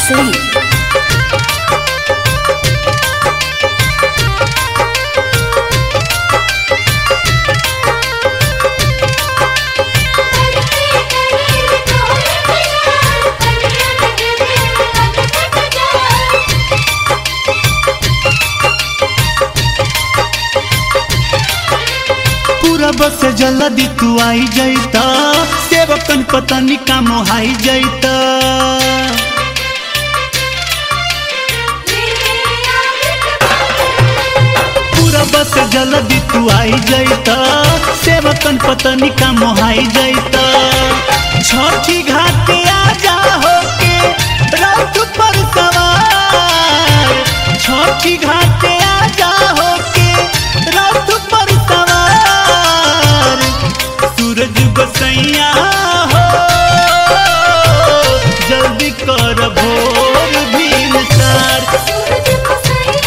Singh. पूरा बस जल्दी तू आई जाइता सेवकन पतनी का मोहाई जाइता पूरा बस जल्दी तू आई जाइता सेवकन पतनी का मोहाई जाइता छठी घाट आ जा हो के रथ पर सवार छठी घाट आ जा हो के रथ पर सवार सूरज बसैया हो जल्दी कर भोर भीम सार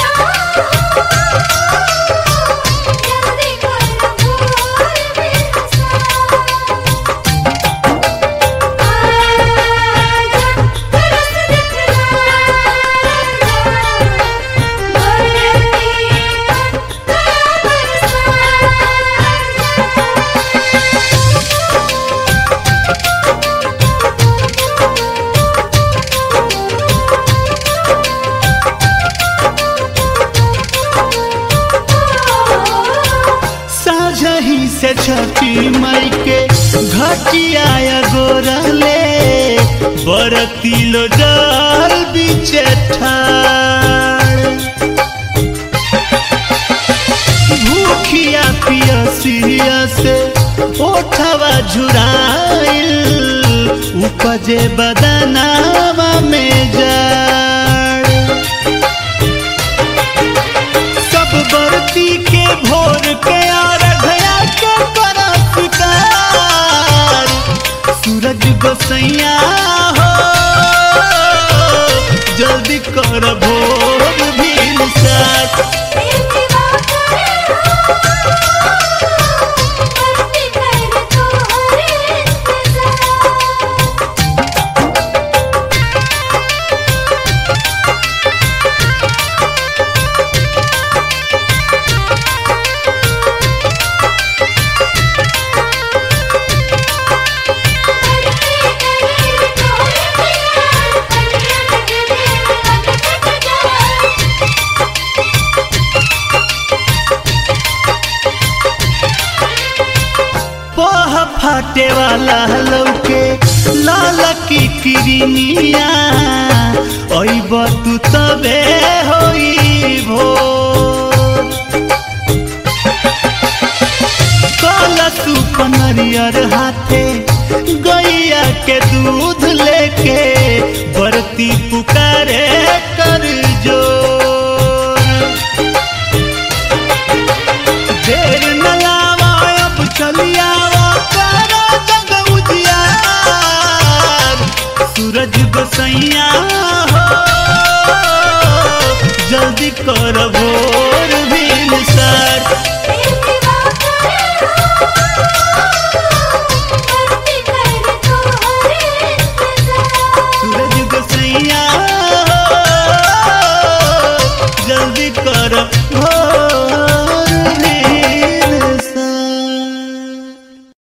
साझही से छठी मई के घटिया गोरले बरती लो जल बीचे ठाड़ भूखिया पियसिया से ओठवा झुराइल उपजे बदनावा में जाड़ सब बरती के भोर के आरघया के परस्कार सूरज गोसैया हो जल्दी कर भोर भीम साथ पह फाटे वाला लौके लाल की किरनिया ओइब तू तबे होई भोर कलसु पनरियर हाथे गैया के दूध लेके बरती पुकारे